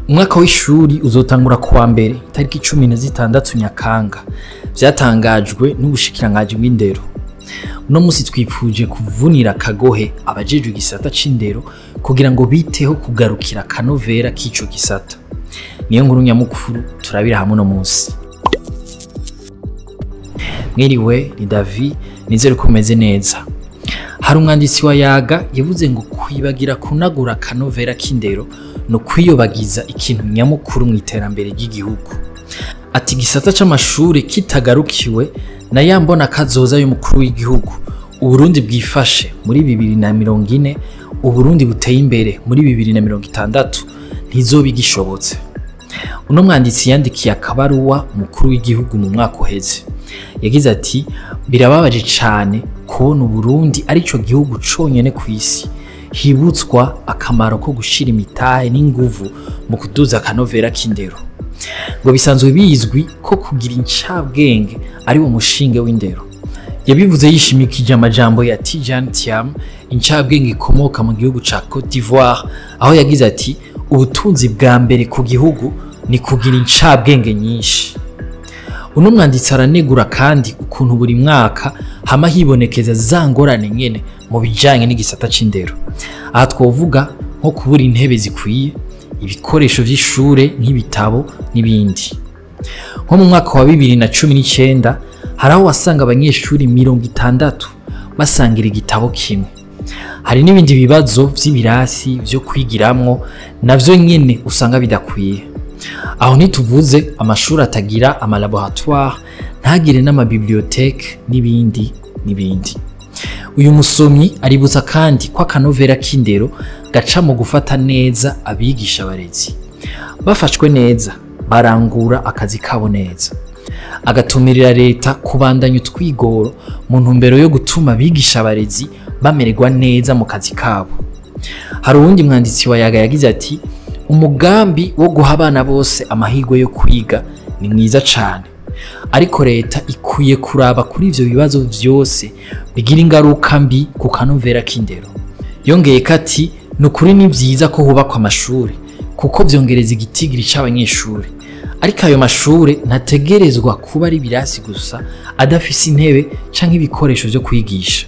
umwaka w'ishuri uzotangura kuwa mbere itariki cumi na zitandatu nyakanga vyatangajwe n'ubushikiranganji bw'indero uno musi twipfuje kuvunira akagohe abajejwe igisata c'indero kugira ngo biteho kugarukira akanovera k'ico gisata niyo nkuru nyamukuru turabira hamwe uno musi mwiriwe ni davi nizere ko umeze neza hari umwanditsi wa yaga yavuze ngo kwibagira kunagura akanovera k'indero ni ukwiyobagiza ikintu nyamukuru mu iterambere ry'igihugu ati igisata c'amashure kitagarukiwe na ya mbona kazoza y'umukuru w'igihugu uburundi bwifashe muri bibiri na mirongo ine uburundi buteye imbere muri bibiri na mirongo itandatu ntizoba igishobotse uno mwanditsi yandikiye akabaruwa umukuru w'igihugu mu mwaka uheze yagize ati birababaje cane kubona uburundi arico gihugu conyene ku isi hibutswa akamaro ko gushira imitahe n'inguvu mu kuduza akanovera k'indero ngo bisanzwe bizwi ko kugira incabwenge ari wo mushinge w'indero yabivuze yishimikije amajambo ya Tijan Tiam incabwenge ikomoka mu gihugu ca Cote d'Ivoire aho yagize ati ubutunzi bwa mbere ku gihugu ni kugira incabwenge nyinshi uno mwanditsi aranegura kandi ukuntu buri mwaka hama hibonekeza za ngorane nyene mu bijanye n'igisata c'indero aha twovuga nko kubura intebe zikwiye ibikoresho vy'ishure nk'ibitabo n'ibindi nko mu mwaka wa bibiri na cumi n'icenda hari aho wasanga abanyeshuri mirongo itandatu basangira igitabo kimwe hari n'ibindi bibazo vy'ibirasi vyo kwigiramwo navyo nyene usanga bidakwiye aho ntituvuze amashuri atagira amalaboratoire ntagire n'amabiblioteke n'ibindi n'ibindi uyu musomyi aributsa kandi ko akanovera k'indero gaca mu gufata neza abigisha abarezi bafashwe neza barangura akazi kabo neza agatumirira leta kubandanya utwigoro mu ntumbero yo gutuma abigisha abarezi bamererwa neza mu kazi kabo hari uwundi mwanditsi wa yaga yagize ati umugambi wo guha abana bose amahirwe yo kwiga ni mwiza cane ariko leta ikwiye kuraba kuri ivyo bibazo vyose bigira ingaruka mbi ku kanovera k'indero yongeye ko ati ni ukuri ni vyiza ko hubakwa amashuri kuko vyongereza igitigiri c'abanyeshuri ariko ayo mashure ntategerezwa kuba ari ibirasi gusa adafise intebe canke ibikoresho vyo kwigisha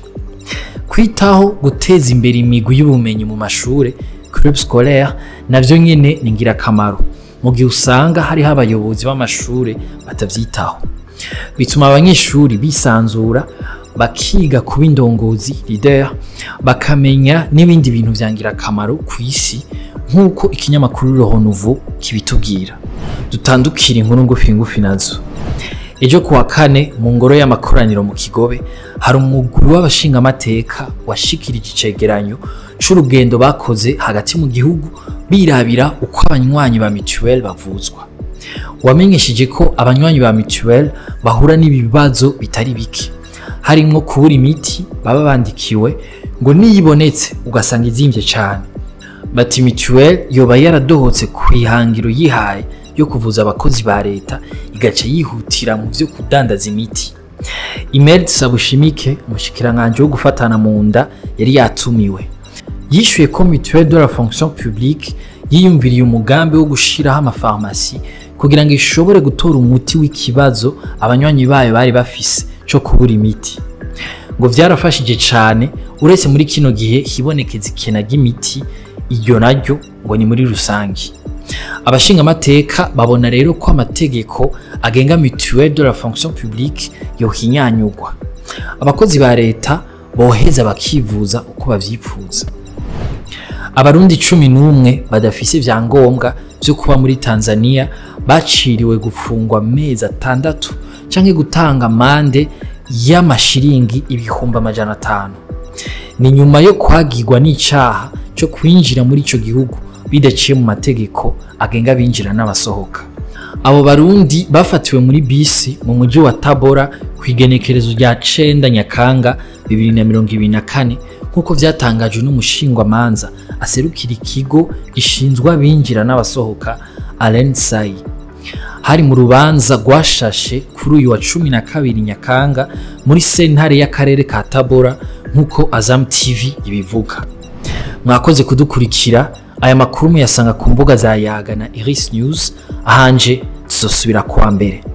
kwitaho guteza imbere imigwi y'ubumenyi mu mashure club scolaire navyo nyene ni ngirakamaro mu gihe usanga hariho abayobozi b'amashure batavyitaho bituma abanyeshuri bisanzura bakiga kuba indongozi leader bakamenya n'ibindi bintu vya ngirakamaro ku isi nk'uko ikinyamakuru Le Renouveau kibitubwira dutandukira inkuru ngufi ngufi nazo ejo kuwa kane mu ngoro y'amakoraniro mu kigobe hari umugwi w'abashingamateka washikirije icegeranyo c'urugendo bakoze hagati mu gihugu birabira uko abanywanyi ba mituweli bavuzwa wamenyesheje ko abanywanyi ba mituweli bahura n'ibibazo bitari bike harimwo kubura imiti baba bandikiwe ngo niyibonetse ugasanga izimvye cane bati mituweli yoba yaradohotse ku ihangiro yihaye yo kuvuza abakozi ba leta igaca yihutira mu vyo kudandaza imiti Imed Sabushimike umushikiranganje wo gufatana mu nda yari yatumiwe yishuye ko mutuelle de la fonction publique yiyumviriye umugambi wo gushiraho amafarmasi kugira ngo ishobore gutora umuti w'ikibazo abanywanyi bayo bari bafise co kubura imiti ngo vyarafashije cane uretse muri kino gihe hibonekeza ikena ry'imiti iryo naryo ngo ni muri rusangi abashingamateka babona rero ko amategeko agenga mutuelle de la fonction publique yohinyanyugwa abakozi ba leta boheza bakivuza uko bavyipfuza abarundi cumi n'umwe badafise ivyangombwa vyo kuba muri tanzania baciriwe gufungwa amezi atandatu canke gutanga amande y'amashiringi ibihumbi amajana atanu ni nyuma yo kwagirwa n'icaha co kwinjira muri ico gihugu bidaciye mu mategeko agenga abinjira n'abasohoka abo barundi bafatiwe muri bisi mu muji wa tabora ku igenekerezo rya cenda nyakanga bibiri na mirongo ibiri na kane nk'uko vyatangajwe n'umushingwamanza aserukira ikigo gishinzwe abinjira n'abasohoka Alain Sai hari mu rubanza rwashashe kuri uyu wa cumi na kabiri nyakanga muri sentare y'akarere ka tabora nk'uko azam tv ibivuga mwakoze kudukurikira aya makuru muyasanga ku mbuga za yaga na iris news ahanje tuzosubira kuwa mbere